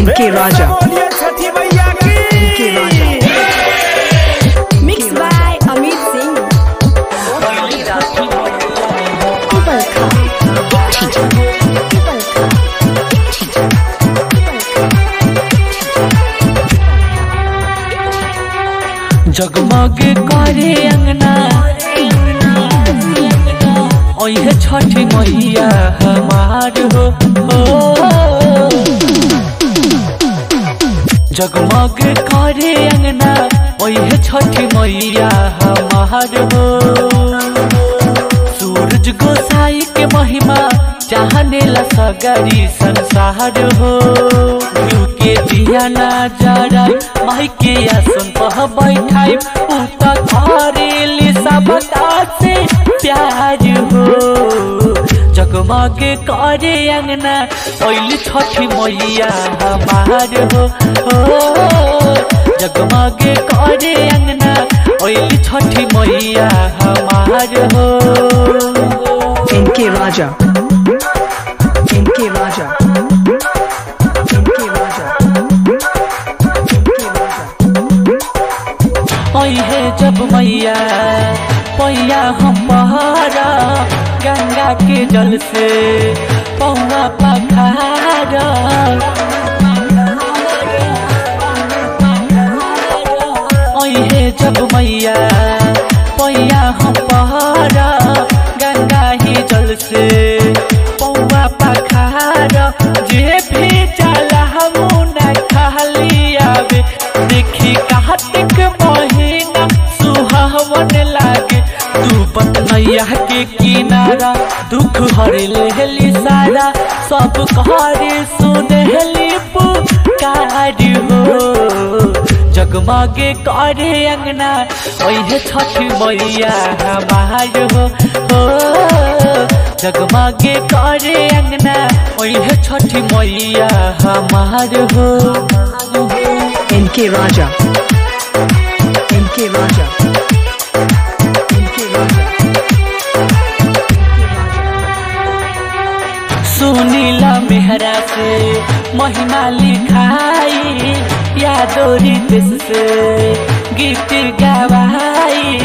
इनके राजा बोलिए छठी मैया की इनके राजा Mixed by Amit Singh. जगमग करे अंगना ओहे छठी मैया हमार हो हो। जगमग करे अंगना ओहे छठी मैया हमार हो सूरज गोसाई के महिमा चाहने ला सगरी संसार हो यू के दिया ना जरा माई के आसन पह बैठाई उ त करेली सब से प्यार हो जगमग करे अंगना ओइल छठी मैया हमार हो हो जगमग करे अंगना ओइल छठी मैया हमार हो इनके राजा इनके राजा इनके राजा इनके राजा है जब मैया पैया हम पहाड़ा गंगा के जल से पौवा पखाड़ा है जब मैया पैया हम पहाड़ा गंगा ही जल से पौवा पखाड़ा जे भी चला हम न खाली आवे देखी कार्तिक महीना सुहावन लागे तू पतनैया के किनारा दुख हर लेहली सारा सब कहरे सुनहली पुकार हो जगमगे करे अंगना ओहे छठ मैया हमार हो हो जगमगे करे अंगना ओहे छठ मैया हमार हो इनके राजा इनके राजा इनके राजा सुनीला मेहरा से महिमा लिखाई यादोरी देश से गीत गवाई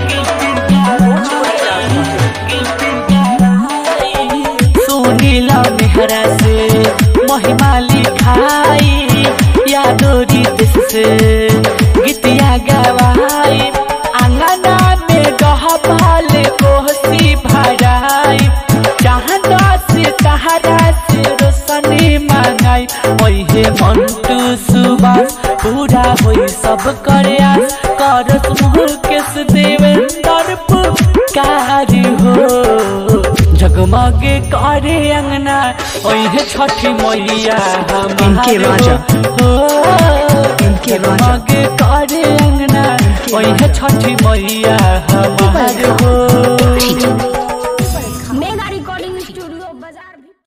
सुनीला मेहरा से महिमा लिखाई यादोरी देश से गीतिया गवाई आंगना में गहबाल कोहसी भराई चाहता से सहारा से रोशनी मांगाई ओहे मंटू सुबास पूरा होई सब करे आस करत मुकेश देवेंद्र पुकार हो जगमग करे अंगना ओहे छठी मैया इनके हमार राजा। हो इनके राजा। जगमग करे अंगना ओहे छठी मैया हमार हो